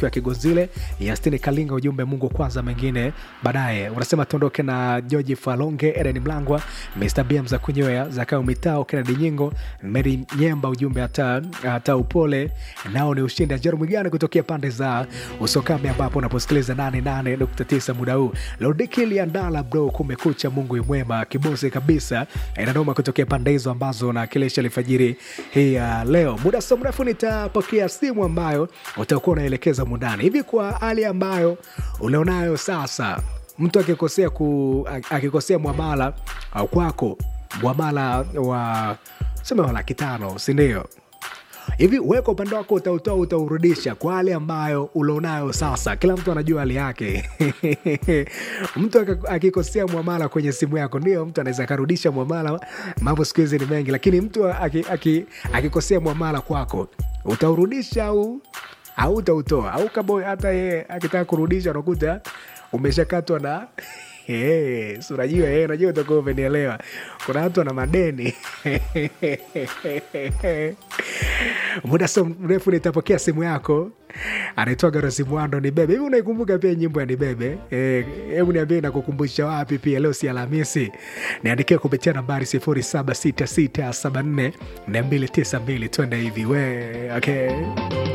ukiwa Kigonzile, Yastini Kalinga, ujumbe Mungu kwanza, mengine baadaye. Unasema tuondoke na George Falonge, Eden Mlangwa, Mr BM za kunyoya Zakao Mitao, Kennedy Nyingo, Mary Nyemba, ujumbe hata, hata upole nao ni ushindi. Jeremy Gani kutokea pande za Usokame ambapo unaposikiliza 88.9 muda huu. Lodiki Liandala bro, kumekucha, Mungu imwema, kibosi kabisa, inadoma kutokea pande hizo ambazo nakilisha alfajiri hii ya leo. Muda so mrefu nitapokea simu ambayo utakuwa unaelekeza mundani hivi kwa hali ambayo ulionayo sasa. Mtu akikosea ku, akikosea mwamala au kwako mwamala wa sema wa laki tano, sindio? hivi weka upande wako utautoa utaurudisha kwa hali ambayo ulionayo sasa kila mtu anajua hali yake mtu aka- akikosea mwamala kwenye simu yako ndio mtu anaweza akarudisha mwamala mambo siku hizi ni mengi lakini mtu aki- aki- akikosea mwamala kwako utaurudisha au au utautoa au kama hata yeye akitaka kurudisha unakuta umeshakatwa na Hey, si unajua hey, unajua utakuwa umenielewa kuna watu wana madeni muda so mrefu nitapokea simu yako anaitwaga Rosimwando ni bebe hivi unaikumbuka pia nyimbo ya nibebe Eh, hebu niambie nakukumbusha wapi pia leo si alhamisi niandikia kupitia nambari 076674 292 twende hivi we okay